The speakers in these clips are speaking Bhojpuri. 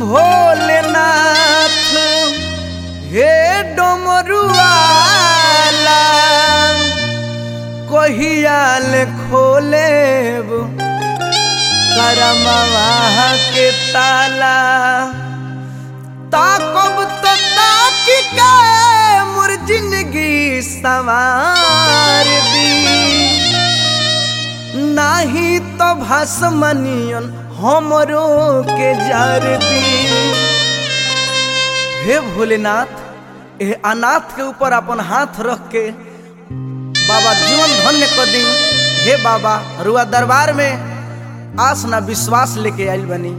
भोलेनाथ हे डोमरुआला कहियाल खोलेब करमवा के ताला ताकब तो ताकि के मोर जिंदगी सवार दी नाही तो भसमनियन हमरो के जार दी हे भोलेनाथ ए अनाथ के ऊपर अपन हाथ रख के बाबा जीवन धन्य कर दी हे बाबा रुआ दरबार में आस ना विश्वास लेके आइल बनी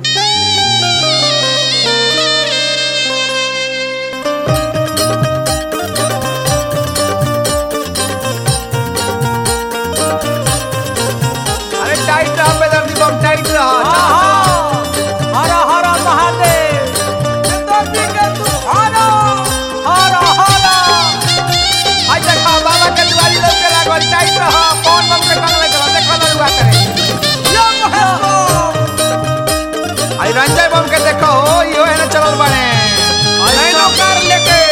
अरे टाइट रह पे दर्दी बम टाइट रह हर हर महादेव दर्दी के तू हारो हर हर आज देखा बाबा के दुआरी लोग के लागल टाइट रह कौन बम के कंगले चला देखो लड़ुआ करे यो महेश आई रंजय बम के देखो हो यो है ना चलल बने आई नौकर लेके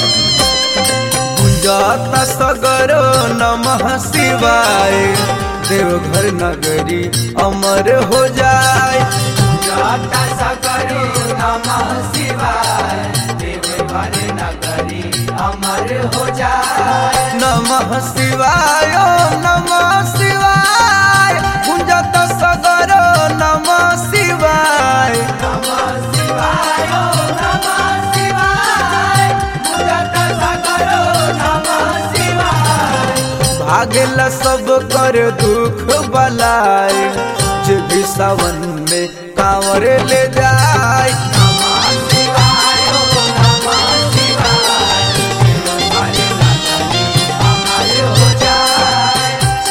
गुंजाता सगरो नमः शिवाय देवघर नगरी अमर हो जाए गुंजाता सगरो नमः शिवाय देवघर नगरी अमर हो जाए नमः शिवाय ओम नमः शिवाय गुंजाता सगरो नमः शिवाय नमः शिवाय ओम नमः शिवाय गुंजाता सगरो नमः शिवाय भागेला सब कर दुख बलाय जे भी सावन में कांवर ले जाए नमः शिवाय ओम नमः शिवाय देवघर नगरी अमर हो जाए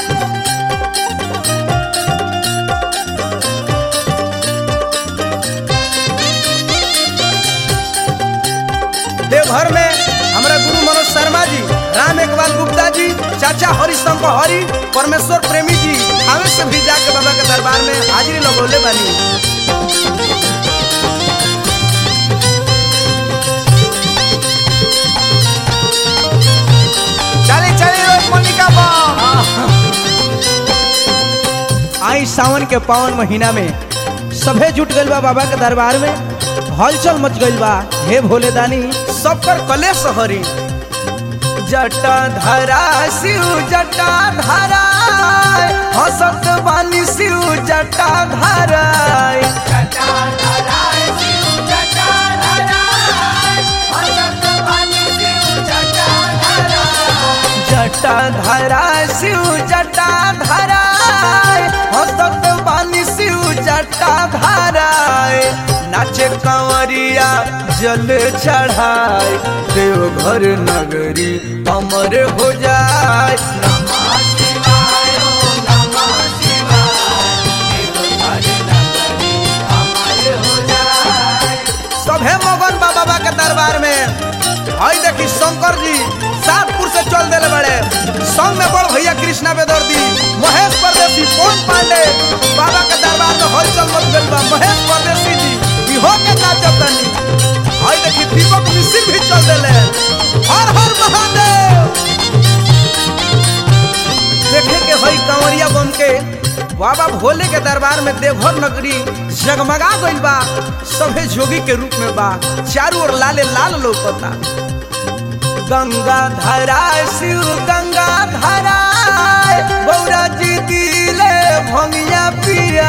देवघर में हमारा गुरु मनोज शर्मा जी राम एकबाल गुप्ता जी चाचा हरिशंकर हरि परमेश्वर प्रेमी जी हमें से भी जाके बाबा के दरबार में हाजिरी लगौले बानी चली चली रोज मोनिका बम आई सावन के पावन महीना में सभे जुट गइल बा बाबा के दरबार में हलचल मच गइल बा हे भोले दानी सबकर कलेश हरी जटा धरा शिव जटा धरा हसत बानी शिव जटा धरा जटा धरा शिव जटा धरा हसत बानी शिव जटा धरा नाचे कंवरिया जल चढ़ाए देवघर नगरी अमर हो जाए नमः शिवाय ओम नमः शिवाय देवघर नगरी अमर हो जाए सभे मगन बा बाबा के दरबार में हई देखी शंकर जी सातपुर से चल देले बड़े संग में बड़ भैया कृष्णा बेदर्दी महेश परदेसी पवन पांडे बाबा के दरबार में हलचल मच गइल बा महेश परदेसी जी इहो के नाचत तनी हई देखी दीपक मिश्र भी चल देले हर हर महादेव देखे के हई कंवरिया बम के बाबा भोले के दरबार में देवघर नगरी जगमगा गइल बा सभे जोगी के रूप में बा चारों ओर लाले लाल लौकता गंगा धरा शिव गंगा धरा गौरा जी दिले भंगिया पिया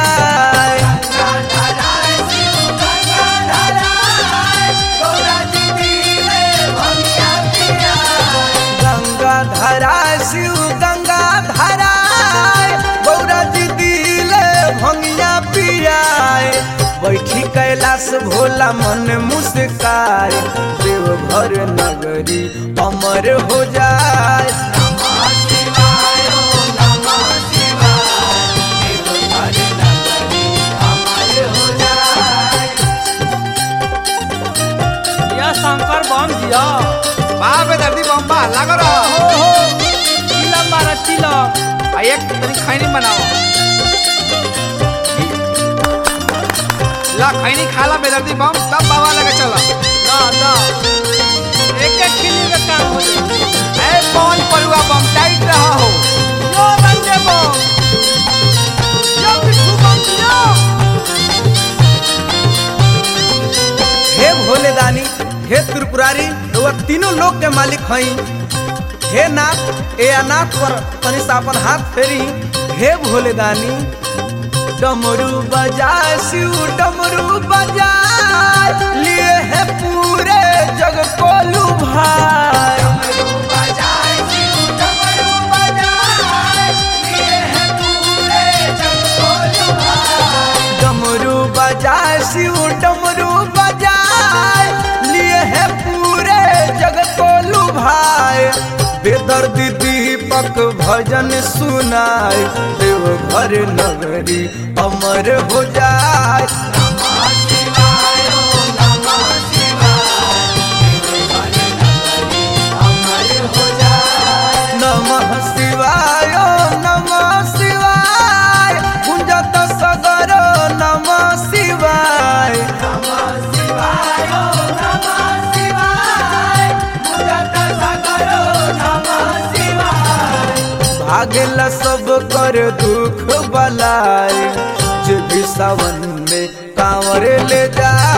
गंगा धरा शिव गंगा धरा गौरा जी दिले भंगिया पियाए बैठी कैलाश भोला मन मुस्काए देवघर नगरी अमर हो जाए नमः शिवाय ओम नमः शिवाय देवघर नगरी अमर हो जाए या शंकर बम जिया बाप रे दर्दी बम बा लागो रह ओहो चिलम मारा चिलम आ एक तनी खैनी बनाओ ला खैनी खाला बेदर्दी बम तब बाबा लगे चला ना ना एक एक खिल्ली में काम हो जाए ए कौन परुआ बम टाइट रहा हो यो रंगे बम यो पिट्ठू बम यो हे भोले दानी हे त्रिपुरारी रउआ तीनों लोक के मालिक हई हे नाथ ए अनाथ पर तनि सा अपन हाथ फेरी हे भोले दानी डमरू बजा शिव डमरू बजा लिए है पूरे जग को लुभाए डमरू बजा शिव डमरू बजा लिए है पूरे जगत को लुभाए बेदर्द दीपक भजन सुनाए देव घर नगरी अमर हो जाए नमः शिवाय नमः शिवाय गुंजत सगर नमः शिवाय भागेला सब कर दुख बलाए जे भी सावन में कांवर ले जाए